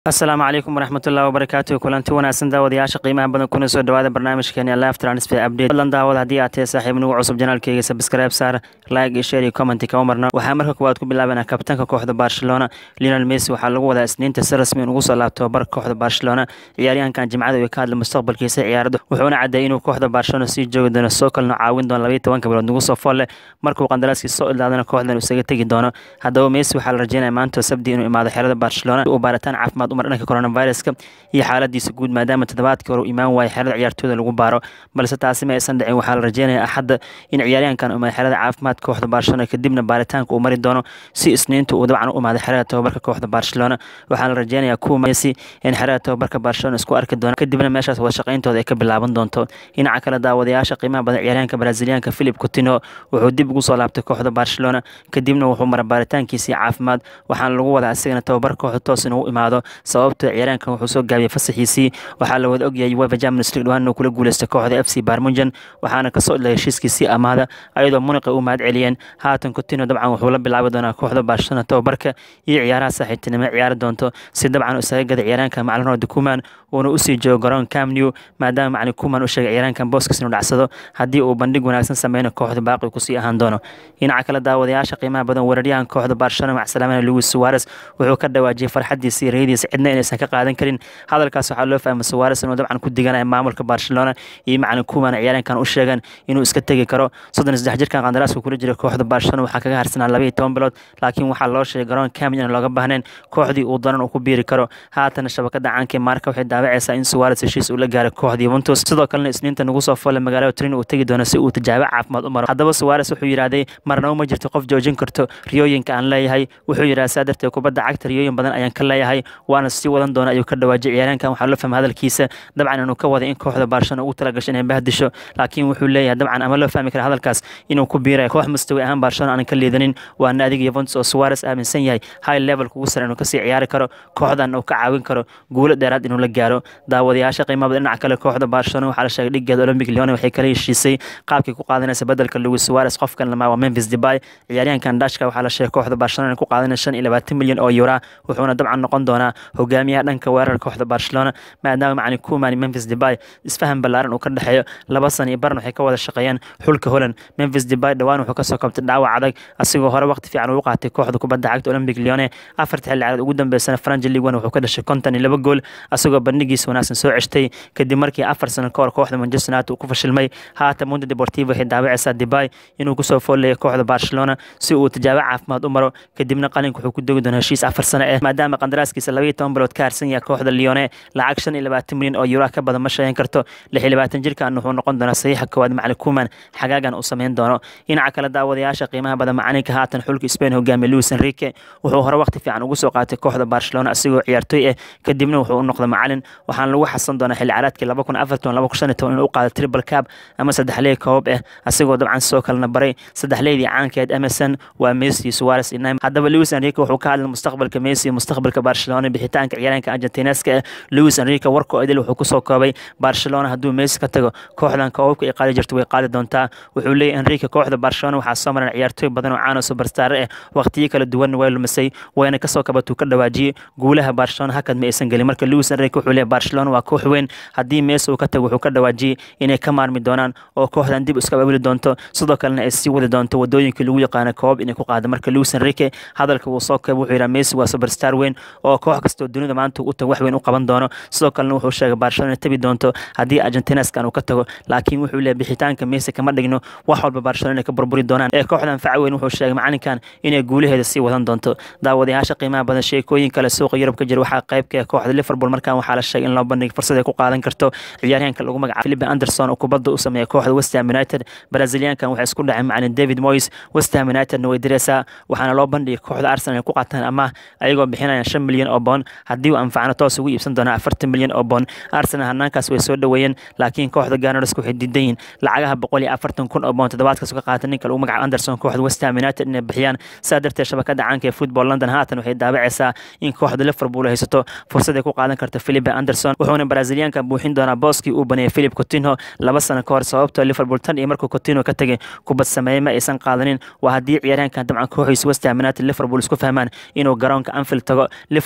asalaamu calaykum waraxmatullahi wabarakaatu kulanti wanaagsan daawadayaasha qiimaha badan kuna soo dhawaada barnaamijkeeni live transfer update fadlan daawad haddii aad tahay saaxiib nagu cusub janaalkeyga subscribe saar like iyo share iyo comment kama marna waxaa marka koowaad ku bilaabanaa kabtanka kooxda barcelona lionel messi waxaa lagu wadaa isniinta si rasmi ugu soo laabto barka kooxda barcelona ciyaaryahankan jimcada uu ka hadlay mustaqbalkiisa ciyaarada wuxuuna cadeeyay inuu kooxda barcelona sii joogi doono soo kalena caawin doono labaiyo tobanka bilood nagu soo folle markuu qandaraaskiisa soo ilaadana kooxdan uu isaga tegi doono haddaba messi waxaa la rajeynaya maanta sabdi inuu imaado xerada barcelona uu baaritaan caafimaad umar dhanka coronaviruska iyo xaaladiisa guud maadaama toddobaadkii hore uu imaan waayay xerada ciyaartooyda lagu baaro balse taasi ma aysan dhicin waxaa la rajeynaya axadda in ciyaaryahankan umaada xerada caafimaad kooxda barcelona kadibna baaritaanka uu mari doono si isniinta uu dabcan u imaado xerada tababarka kooxda barcelona waxaa la rajeynayaa kuwa messi in xerada tababarka barcelona isku arki doono kadibna meeshaas wada shaqayntooda ay ka bilaaban doonto dhinaca kale daawadayaasha qiimaha badan ciyaaryahanka braziliyaanka philip coutinho wuxuu dib ugu soo laabtay kooxda barcelona kadibna wuxuu mara baaritaankiisii caafimaad waxaana lagu wadaa isagana tababar kooxda toos inuu imaado sababto ciyaaryahankan wuxuu soo gaabiyey fasaxiisii waxaa la wada ogyahay uefa champions league dhawaan inuu kula guuleystay kooxda f c barmunjan waxaana kasoo ilay heshiiskiisii amaada ayadoo muniqa u mahad celiyeen haatan coutinho dabcan wuxuu la bilaabi doonaa kooxda barcelona tababarka iyo ciyaaraha saaxiibtinimo ciyaari doonto si dabcan isaga gada ciyaaryahanka macalin ronald kuman uuna usii joogo garoon camnew maadaama macalin kuman u sheegay ciyaaryahankan booskis inuu dhacsado haddii uu bandhig wanaagsan sameyna kooxda baaqi kusii ahaan doono dhinaca kale daawadayaasha qiimaha badan weeraryahan kooxda barcelona macsalaamana luis suarez wuxuu ka dhawaajiyey farxadiisa iyo rayadiisa cidna inaysan ka qaadan karin hadalkaas waxaa loo fahmay suwares inuu dabcan ku diganaya maamulka barcelona iyo macalin kuman ciyaaryahankan u sheegan inuu iska tegi karo soddon saddex jirkan qandaraaska kula jira kooxda barcelona waxaa kaga harsanaa laba iyo toban bilood laakiin waxaa loo sheegay garoon camin aan looga baahnayn kooxdii uu danan uu ku biiri karo haatana shabakada caanka maarka waxay daawacaysaa in suwares heshiis uu la gaaray kooxda yuventus sidoo kalena isniinta nagu soo foolay magaalada trin uu tegi doono si uu tijaabo caafimaad u maro haddaba suwares wuxuu yidhaahday marnaba ma jirto qof joojin karto riyooyinka aan leeyahay wuxuu yidhaha saa darteed kubadda cagta riyooyin badan ayaan ka leeyahay waana sii wadan doona ayuu ka dhawaajay ciyaaryahankan waxaa loo fahmay hadalkiisa dabcan inuu ka wada in kooxda barcelona ugu talagasho inay bahdisho laakiin wuxuu leeyahay dabcan ama loo fahmi kara hadalkaas inuu ku biirayo koox mustawi ahaan barcelona aanan ka liidanin waa naadiga yuventus oo suwares aaminsan yahay high levelka ugu sare inuu kasii ciyaari karo kooxdan uu ka caawin karo guulo dheeraad inuu la gaaro daawadayaasha qiimada dhinaca kale kooxda barcelona waxaa la sheegay dhigeeda olympic leone waxay kala heshiisay qaabkii ku qaadanaysa bedelka luis suwares qofkan lamaa waa memphis debay ciyaaryahankan dashka waxaa la sheegay kooxda barcelona ku qaadanaysa shan iyo labaatan milyan oo euro wuxuuna dabcan noqon doonaa hogaamiyaha dhanka weerarka kooxda barcelona maadaama macalin kuman memphis debay isfahan ballaaran uu ka dhexeeyo laba sana iyo baran waxay ka wada shaqeeyeen xulka holland memphis debay dhowaan wuxuu kasoo kabtay dhaawac adag asigoo hore waqti fiican ugu qaatay kooxda kubadda cagta olympic leone afarta xilli ciyaareed ugu dambeysana franji league one wuxuu ka dhashay konton iyo laba gool asagoo bandhigiisa wanaagsan soo ceshtay kadib markii afar sano ka hor kooxda manchester united uu ku fashilmay haatan mundo deportivo waxay daawacaysaa debay inuu kusoo foolaya kooxda barcelona si uu tijaabo caafimaad u maro kadibna qalinka wuxuu ku dogi doonaa heshiis afar sano eh maadaama qandaraaskiisa labaiyo toban bilood ka harsan yahay kooxda leone lacag shan iyo labaatan milyan oo euro ka badan ma sheegan karto lix iyo labaatan jirkan wuxuu noqon doonaa saxiixa koowaad macalin kuman xagaagan uu sameyn doono dhinaca kale daawadayaasha qiimaha badan macalinka haatan xulka spain hogaamiye luis enrique wuxuu hore waqti fiican ugu soo qaatay kooxda barcelona asigoo ciyaartooy ah kadibna wuxuu u noqday macalin waxaana lagu xasan doonaa xilli ciyaareedkii laba kun afartan laba kun shan iyo toban inuu u qaado triple cab ama saddexley koobab ah asigoo dabcan sidoo kalena baray saddexleydii caankeed emerson waa messi suarez iyo haddaba luis enrique wuxuu ka hadlay mustaqbalka messi iyo mustaqbalka barcelona bixitaanka ciyaaryahanka argentineska ah luis enrique warkoo idil wuxuu kusoo koobay barcelona hadduu messi ka tago kooxdan koobabka ay qaadi jirto way qaadi doontaa wuxuu leeyahy enrique kooxda barcelona waxaa soo maran ciyaartooy badan oo caano superstar ah waqtiyo kala duwanna way lumisay wayna kasoo kabatuu ka dhawaajiyey guulaha barcelona hakad ma aysan gelin marka luis enrique wuxuu leeyahy barcelona waa koox weyn haddii messi uu ka tago wuxuu ka dhawaajiyey inay ka maarmi doonaan oo kooxdan dib iska ababili doonto sidoo kalena ay sii wadi doonto wadooyinkii lagu yaqaana koobab inay ku qaado marka luis enrique hadalka wuu soo koobay wuxuu yidhaha messi waa superstar weyn oo koox kastoo dunida maanta u tago wax weyn u qaban doono sidoo kalena wuxuu sheegay barcelona tabi doonto haddii argentineskan uu ka tago laakiin wuxuu leeyahy bixitaanka messi kama dhigno wax walba barcelona inay ka burburi doonaan ee kooxdan fac weyn wuxuu sheegay macalinkan inay guulaheeda sii wadan doonto daawadayaasha qiimaha badan sheekooyin kale suuqa yurub ka jira waxaa qayb ka ah kooxda liverpool markan waxaa la sheegay in loo bandhigay fursad ay ku qaadan karto ciyaaryahanka lagu magacaabo philipe anderson oo kubadda u sameeya kooxda west ham united braziliankan waxay isku dhaceen macalin david moyes west ham unitedna way direysaa waxaana loo bandhigay kooxda arsenal ay ku qaataan amaah ayagoo bixinayaan shan milyan oo boon haddii uu anfacno toos ugu iibsan doonaa afartan milyan oo boon arsenal hanaankaas way soo dhoweeyeen laakiin kooxda ganars waxay diidan yihiin lacagaha boqol iyo afartan kun oo boon toddobaadkaas ka qaata ninka lagu magacaabo anderson kooxda west ham united inay bixiyaan saa darteed shabakada caanka ee football london haatan waxay daawacaysaa in kooxda liverpool ay haysato fursad ay ku qaadan karto philipe anderson wuxuuna brazilianka buuxin doonaa booskii uu baneeyay philip coutinho laba sano ka hor sababtoo liverpool tan iyo markuu coutinho ka tegay kubad sameeyey ma aysan qaadanin waa haddii ciyaaryahankan dabcan kooxiisa west ham united liverpool isku fahmaan inuu garoonka anfield tago liverpoolna way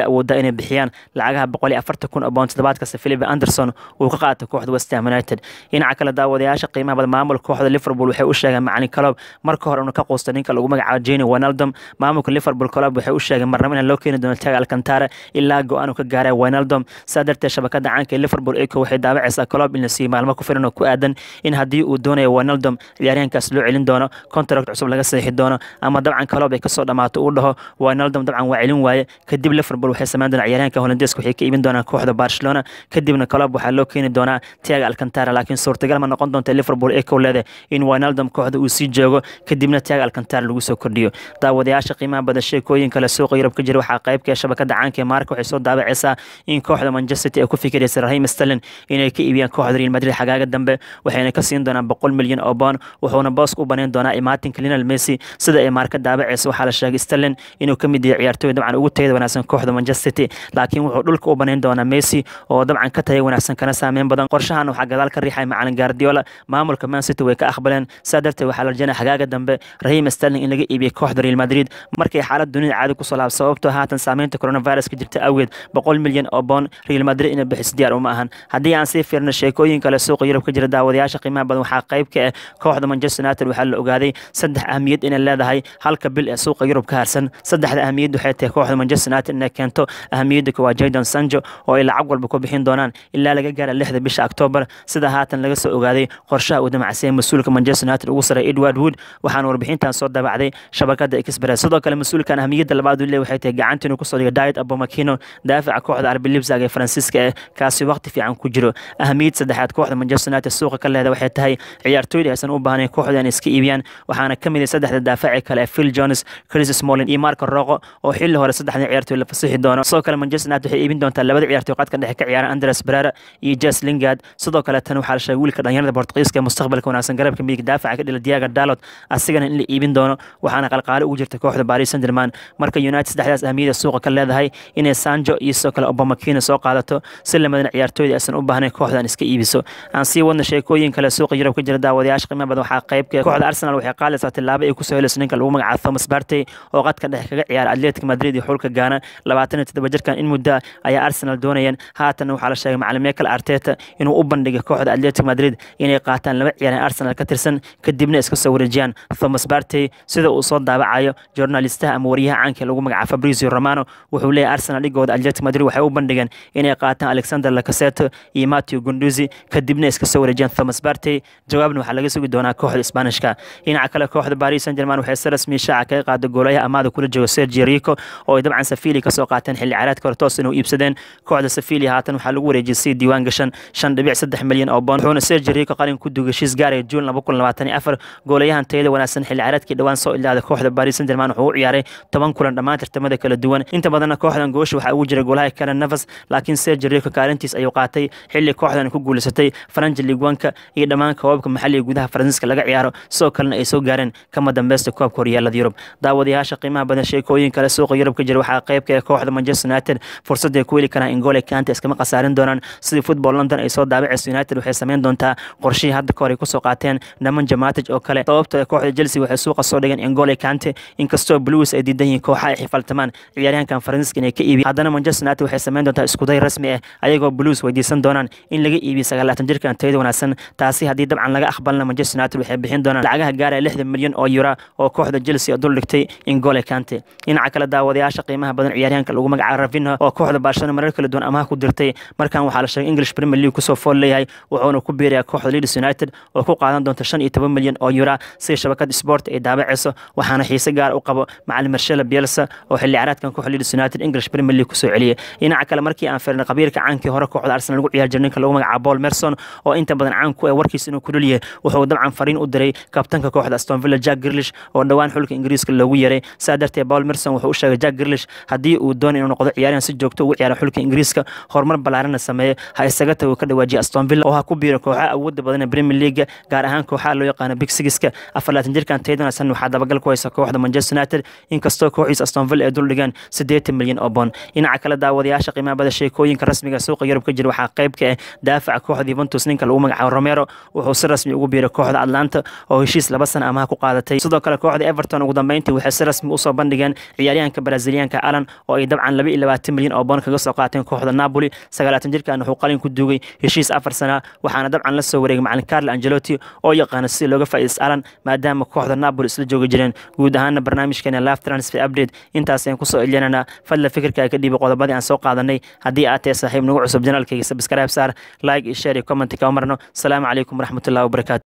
awoodaa inay bixiyaan lacagaha boqol iyo afartan kun oo bound toddobaad kasta philip anderson uu ka qaatay kooxda west ham united dhinaca kale daawadayaasha qiimaha badan maamulka kooxda liverpool waxay u sheegeen macalin calob marka hore inuu ka quusta ninka lagu magacaabo jeni wijnaldum maamulka liverpool colob waxay u sheegeen marnabo inaan loo keeni doono taga alcantara ilaa go-aan uu ka gaaray wijnaldum saa darteed shabakada caanka ee liverpool eco waxay daawacaysaa colob in la siiyo maalmo ku filan oo ku aadan in haddii uu doonayo wijnaldum ciyaaryahankaas loo celin doono contract cusub laga saxiixi doono ama dabcan colob ay kasoo dhamaato uu dhaho wijnaldum dabcan waa celin waaye kadib liverpool waxay sameyn doonaa ciyaaryahanka holandeeska waxay ka iibin doonaan kooxda barcelona kadibna colob waxaa loo keeni doonaa tiaga alcantara laakiin suurtagal ma noqon doonta liverpool eco leede in wijnaldum kooxda uu sii joogo kadibna tiaga alcantara lagu soo kordhiyo daawadayaasha qiimaha badan sheekooyin kale suuqa yurub ka jira waxaa qaybka ee shabakada caanka ee maarka waxay soo daabacaysaa in kooxda manchester city ay ku fikiraysa rahim sterlin inay ka iibiyaan kooxda real madrid xagaaga dambe waxayna ka siin doonaan boqol milyan oo boon wuxuuna booska u banayn doonaa imaatinka linal messi sida ay maarka daabacaysa waxaa la sheegay sterlin inuu ka mid yahay ciyaartooy dabcan ugu tayada wanaagsan kooxda manchester city laakiin wuxuu dhulka u banayn doonaa messi oo dabcan ka taya wanaagsan kana saameyn badan qorshahan waxaa gadaal ka riixay macalin guardiola maamulka man city way ka aqbaleen saa darteed waxaa la rajaynaya xagaaga dambe rahim sterling in laga iibiyay kooxda real madrid markay xaalad dunida caadi kusoo laab sababtoo haatan saameynta coronavirus ka jirta awgeed boqol milyan oo boon real madrid inay bixiso diyaar uma ahan haddii aan sii fiirno sheekooyin kale suuqa yurub ka jira daawadayaasha qiimaha badan waxaa qayb ka ah kooxda manchester united waxaa la ogaaday saddex ahmiyad inay leedahay halka bil ee suuqa yurub ka harsan saddexda ahmiyad waxay tahay kooxda manchester united inay keento ahmiyadda koowaad jadon sanjo oo ay lacag walba ku bixin doonaan ilaa laga gaara lixda bisha octoobar sida haatan laga soo ogaaday qorshaha uu damacsay mas-uulka manchester united ugu saray edward wood waxaana warbixintan soo daabacday shabakada express sidoo kale mas-uulkan ahmiyadda labaad uu leeyahay waxay tahay gacanta inuu kusoo dhigo diet abomakino daafaca kooxda arbi libsag ee faransiiska eh kaasi waqti fiican ku jiro ahmiyad saddexaad kooxda manchester united suuqa ka leeda waxay tahay ciyaartooyda aysan u baahnayn kooxda inay iska iibiyaan waxaana ka mid ah saddexda daafaci kale ee phil jones chris smolin iyo marco roqo oo xilli hore saddexda ciyaartooy la fasixi doono sidoo kale manchester united waxay iibin doontaa labada ciyaartooy qadka dhexe ka ciyaara andres brera iyo jes lingard sidoo kale tan waxaa la sheegay wiilka dhalinyarada bortuqiiska ee mustaqbalka wanaagsan garabka midig daafaca ka dhila diaga dalot asigana in la iibin doono waxaana qalqaale ugu jirta kooxda paris saint germain marka united saddexdaas ahmiyada suuqa ka leedahay inay sanjo iyo sidoo kale obamakina soo qaadato si lamadan ciyaartooyda aysan u baahnayn kooxdan iska iibiso aan sii wadna sheekooyin kale suuqa yurub ka jira daawadayaasha qiimo badan waxaa qaybka kooxda arsenal waxay qaadaysaa tilaabo ay kusoo helayso ninka lagu magacaabo thomas partey oo qadka dhexe kaga ciyaara atletic madrid iyo xulka gaana labaatan iyo toddoba jirkan in muddo ayaa arsenal doonayeen haatan waxaa la sheegay macalin michael arteta inuu u bandhigay kooxda atletic madrid inay qaataan laba ciyaareen arsenal ka tirsan kadibna iska soo wareejiyaan thomas partey sida uu soo daabacayo journalistaha ama wariyaha caanka lagu magacaabo fabrizio romano wuxuu leeyahay arsenal dhigooda atletic madrid waxay u bandhigeen inay qaataan alexander lacaseto iyo matthew gunduzi kadibna iska soo wareejiyaan thomas partey jawaabna waxaa laga sugi doonaa kooxda isbaanishka dhinaca kale kooxda paris saint germain waxay si rasmi shaaca kaga qaada goolayaha amaada kula jooga sergio rico oo ay dabcan safili kasoo qaateen xilli ciyaareedka hore toos inuu iibsadeen kooxda safili haatan waxaa lagu wareejiyay si diiwaan gashan shan dhibic saddex milyan oo boon wuxuuna sergio rico qalin ku dugay heshiis gaaraya juun laba kun labaatan iyo afar goolayahan tayada wanaagsan xilli ciyaareedkii dhowaan soo ilaaday kooxda paris saint germain wuxuu u ciyaaray toban kulan dhammaan tartamada kala duwan inta badanna kooxdan goosha waxaa ugu jira goolaha kalen nafas laakiin sergio rico kaalintiis ayuu qaatay xilli kooxdan ku guuleysatay faranji ligwanka iyo dhammaan koobabka maxalliga gudaha faransiiska laga ciyaaro sidoo kalena ay soo gaareen kama dambeysta koobka horyaalada yurub daawadayaasha qiimaha badan sheekooyin kale suuqa yurub ka jira waxaa qaybka ee kooxda manchester united fursad ay ku heli karaan ingole kante iskama khasaarin doonaan sidii football london ay soo daabacayso united waxay sameyn doontaa qorshihii hadda kahor ay kusoo qaateen dhaman jamatic oo kale sababta kooxda chelsea waxay suuqa soo dhigeen ingole kante inkastoo blues ay diidan yihiin kooxa ay xifaltamaan ciyaaryahankan faransiiska inay ka iibiyan haddana manchester united waxay sameyn doontaa iskuday rasmi ah ayagoo blues weydiisan doonaan in laga iibiyo sagaalaatan jirkan tayada wanaagsan taasi haddii dabcan laga aqbalna manchester united waxay bixin doonaan lacagaha gaaraya lixdan milyan oo yura oo kooxda chelsea dul dhigtay ingole kante dhinaca kale daawadayaasha qiimaha badan ciyaaryahanka lagu magacaabo ravinha oo kooxda barcelona marar kala duwan amaha ku dirtay markan waxaa la sheegay english premier league kusoo fool leeyahay wuxuuna ku biirayaa kooxda leeds united oo ku qaadan doonta shan iyo toban milyan oo yura sida shabakada sport ay daabacayso waxaana xiise gaar u qabo macalin marshela bielsa oo xilli ciyaareedkan kooxda leeds united english premier league kusoo celiyay dhinaca kale markii aan fiirnay qabiirka caankii hore kooxda arsenal lagu ciyaar jiray ninka lagu magacaabo paul merson oo inta badan caan ku ah warkiisa inuu ku dhulyahay wuxuu dabcan fariin u diray kabtanka kooxda aston villa jack grilish oo dhowaan xulka ingiriiska loogu yeeray saa darteed paul merson wuxuu u sheegay jack grilish haddii uu doono inuu noqdo ciyaaryahan si joogto ugu ciyaara xulka ingiriiska horumar ballaarana sameeyo ha isaga tago ka dhawaajiya aston villa oo ha ku biiro kooxaha awoodda badan ee premier league gaar ahaan kooxaha loo yaqaano big sigiska afarlaatan jirkan taydan san waxaa dabagal ku haysa kooxda manchester united inkastoo kooxiisa aston villa ay dul dhigeen siddeetan milyan oo boon dhinaca kale daawadayaasha qiimaha bada sheekooyinka rasmiga suuqa yurub ka jira waxaa qayb ka ah daafaca kooxda yuventus ninka lagu magacaabo romero wuxuu si rasmi ugu biiray kooxda atlanta oo heshiis laba sana amaha ku qaadatay sidoo kale kooxda everton ugu dambeyntii waxay si rasmi usoo bandhigeen ciyaaryahanka braziliyaanka alan oo ay dabcan laba iyo labaatan milyan oo boon kaga soo qaateen kooxda napoli sagaalaatan jirkan wuxuu qalin ku duugay heshiis afar sana waxaana dabcan la soo wareegay macalin carlo angelotti oo yaqaana si looga faa'iidaysto alan maadaama kooxda napoli isla joogi jireen guud ahaana barnaamijkeena live transfer update intaas ayaan kusoo elyanana fadla fikirka ka dhiiba qodobadii aan soo qaadanay haddii aad tahay saaxiib nagu cusub janaalkayga subscribe saar like iyo share iyo comment kama marno asalaamu calaykum waraxmatullahi wabarakaatu